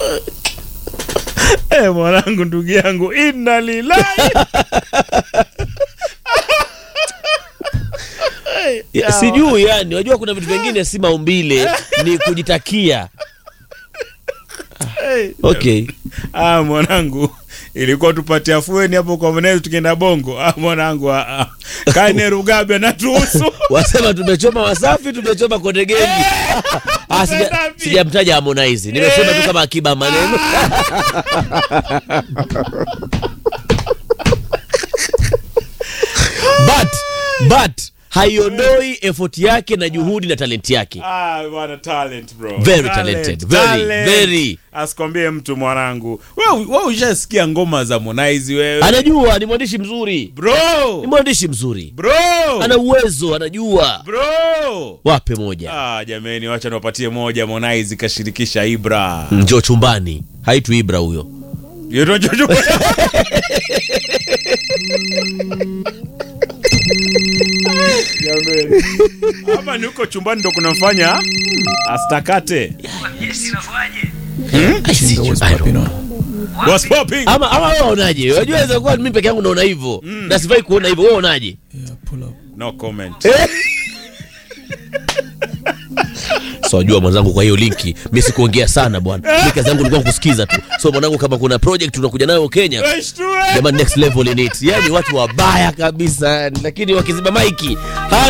Eh, mwanangu ndugu yangu inna lillahi Ya, sijui yani unajua kuna vitu vingine si maumbile ni kujitakia Eh, okay ah, mwanangu ilikuwa tupate afueni hapo kwa mwenezi tukienda bongo ah, mwanangu ah, ah. kaine rugabe natuhusu wasema tumechoma wasafi tumechoma konde gengi Ah, sija- Unaenda sijamtaja harmonize nimesema tu kama akiba maneno but but haiondoi effort yake na juhudi na talenti yake Ah, bwana talent bro. Very talented. Very, very. Asikwambie mtu mwanangu. Wewe wewe ushasikia ngoma za Harmonize wewe? anajua ni mwandishi mzuri ni Bro. mwandishi mzuri Bro. ana uwezo anajua Bro. wape moja Ah, jameni wacha niwapatie moja Harmonize kashirikisha Ibra. njoo chumbani haitu ibra huyo Yoto jojo. Jameni. Hapa ni huko chumbani ndo kunamfanya astakate. I see you. I don't know. What's popping? ama ama wewe unaonaje unajua inaweza kuwa mimi peke yangu naona hivyo na sifai kuona hivyo wewe unaonaje No comment. so wajua mwanzangu kwa hiyo linki mi sikuongea sana bwana mi kazi yangu ilikuwa kusikiza tu so mwanangu kama kuna project unakuja nayo kenya Washtue. jamani next level in it yani watu wabaya kabisa lakini wakiziba maiki